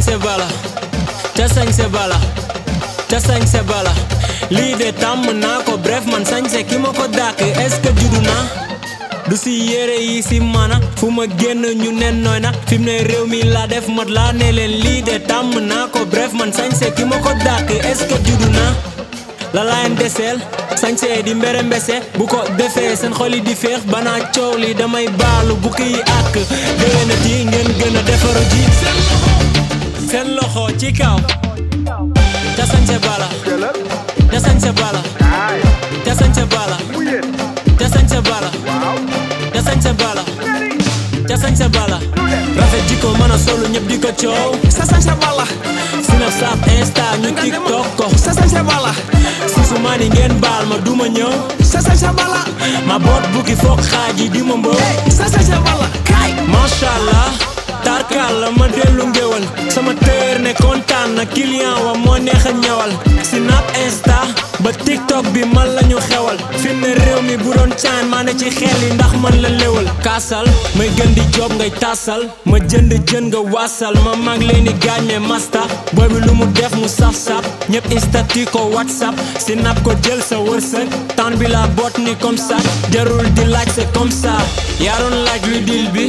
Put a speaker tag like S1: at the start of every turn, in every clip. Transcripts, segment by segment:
S1: sañse bala ca sañse bala ca sañse bala lii de tàmm naa ko bref man sañse ki ma ko dàkk est-ce que juddu naa du si yére yi si mana fu ma génn ñu nen nooy na fi mu ne réew mi laa def mat laa ne leen lii de tàmm naa ko bref man sañse ki ma ko dàkk est-ce que juddu naa la layen deseel sañse di mbere mbese bu ko defee seen xol yi di féex banaa coow li damay baalu bu kiy àkk déwénati ngeen gën a defaru ji seen loxo ci kaw ca sañse bala ca sañse bala ca sañse bala ca sañse bala ca sañse bala ca sañse bala rafet jikko mën a solu ñëpp di ko coow
S2: sa sañse bala
S1: Snapchat Insta ñu TikTok ko
S2: sa sañse bala
S1: si su ma ni ngeen baal ma duma ñëw
S2: sa sañse bala
S1: ma boot bukki foog xaaj yi di ma mbëw
S2: sa sañse bala kaay
S1: macha allah tarkal la ma dellu ngéwal sama téer ne kontaan na client wa moo neex a ñëwal Snap Insta ba TikTok bi man la ñu xewal fi mu ne réew mi bu doon caan maa ne ci xel yi ndax man la léwal kaasal may gën di job ngay taasal ma jënd jën nga waasal ma mag leen di gaañ me masta booy bi lu mu def mu saf-saf ñëpp istati ko whatsapp Snap ko jël sa wërsëg temps bi la boot ni comme ça jarul di laaj c'est comme ça yaa doon laaj lu dil bi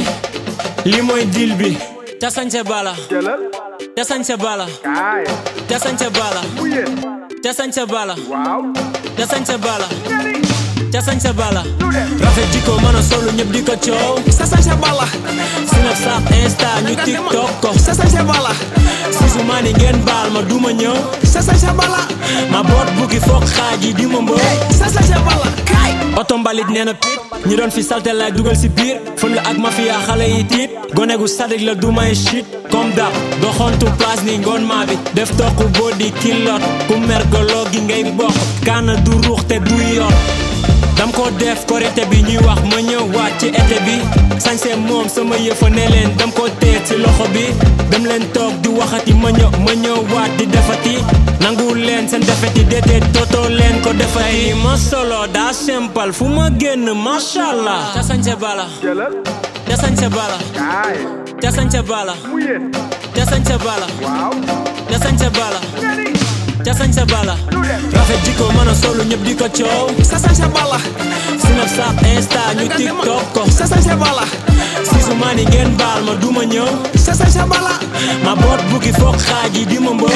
S1: li mooy dil bi ca sañse bala
S2: jëlal
S1: ca sañse bala
S2: kaay
S1: ca sañse bala
S2: mu yéen
S1: ca sañse bala
S2: waaw
S1: ca sañse bala
S2: ñari
S1: ca sañse bala
S2: lu dem
S1: rafet jikko mën a solu ñëpp di ko coow
S2: sa sañse bala
S1: Snapchat Insta ñu TikTok ko
S2: sa sañse bala
S1: si su ma ni ngeen baal ma duma ñëw
S2: sa sañse bala
S1: ma boot bukki foog xaaj yi di ma mbëw
S2: sa sañse bala kaay
S1: oto mbalit nee na pit ñi doon fi salte lay dugal si biir fën la ak mafia xale yi tiit gone gu sadik la du may shit comme dab doxantu place ni ngoon maa bi def toq boo di kilot ku mergoloo gi ngay bokk kaana du ruux te du yor dam ko def korité bi ñuy wax ma ñëw waat ci été bi sañse moom sama yëfa ne leen dam ko teet ci loxo bi dem leen toog di waxati ma ñëw ma ñëw waat di defati nanguwul leen seen defeti déedéet tootoo leen ko defati ma solo daa simple fu ma génn macha allah ca sañse bala
S2: jëlal
S1: ca sañse bala
S2: kaay
S1: ca sañse bala
S2: mu yéen
S1: ca sañse bala
S2: waaw
S1: ca sañse bala
S2: ñari
S1: ca sañse bala
S2: lu dem
S1: rafet jikko mën a solu ñëpp di ko coow
S2: sa sañse bala
S1: Snapchat Insta ñu TikTok ko
S2: sa sañse bala
S1: si su ma ni ngeen baal ma duma ñëw
S2: sa sañse bala
S1: ma boot bukki foog xaaj yi di ma mbëw